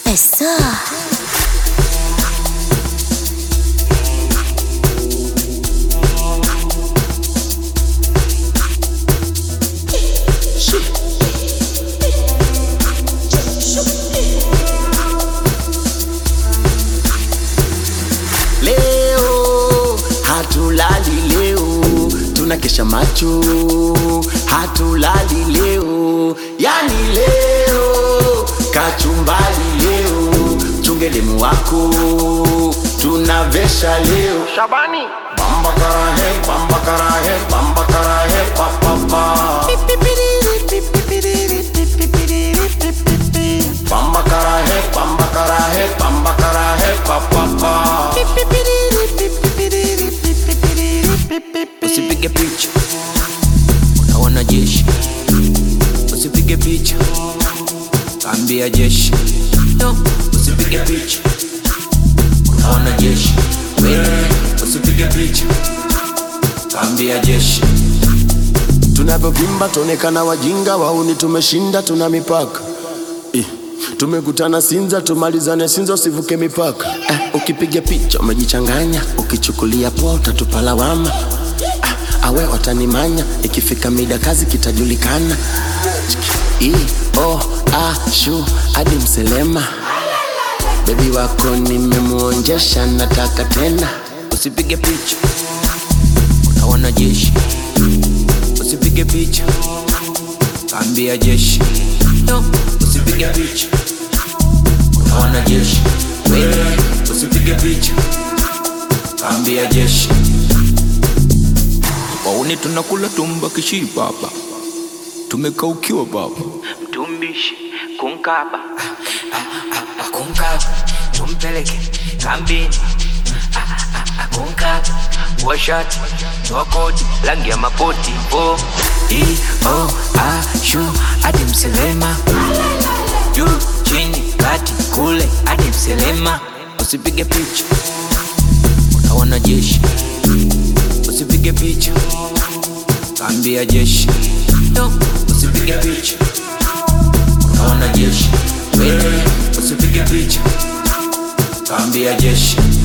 Esa. Leo hatulali leo, tunakesha macho, hatulali leo, yani leo kachumbali leo, chungelemu wako tunavesha leo. Shabani Bamba karahe, bamba karahe, bamba karahe, pa pa pa. Bamba karahe, bamba karahe, bamba karahe, pa pa pa. Usipige picha una wanajeshi, usipige picha kaambia jeshi, no, usipige picha una wanajeshi, wewe usipige picha kaambia jeshi. Tunavyovimba tuonekana wajinga, wauni tumeshinda, tuna mipaka Eh, tumekutana Sinza, tumalizane Sinza, usivuke mipaka eh, ukipiga picha umejichanganya, ukichukulia poa utatupa lawama ah, awe watanimanya, ikifika mida kazi kitajulikana. I, oh, ah, shu hadi mselema, bebi wako nimemuonjesha, nataka tena Usipige picha una wanajeshi, usipige picha kaambia jeshi, no, usipige picha una wanajeshi, wewe usipige picha kaambia jeshi. Wauni tunakula tumba kishipa hapa, tumekaukiwa baba, mtumbishi kunkaba akunkaba tumpeleke kambini akunkaba washati wakoti rangi ya mapoti o i o a shu hadi mselema juu chini kati kule hadi mselema usipige picha una wanajeshi, usipige picha kaambia jeshi, no, usipige picha una wanajeshi, wewe usipige picha kaambia jeshi.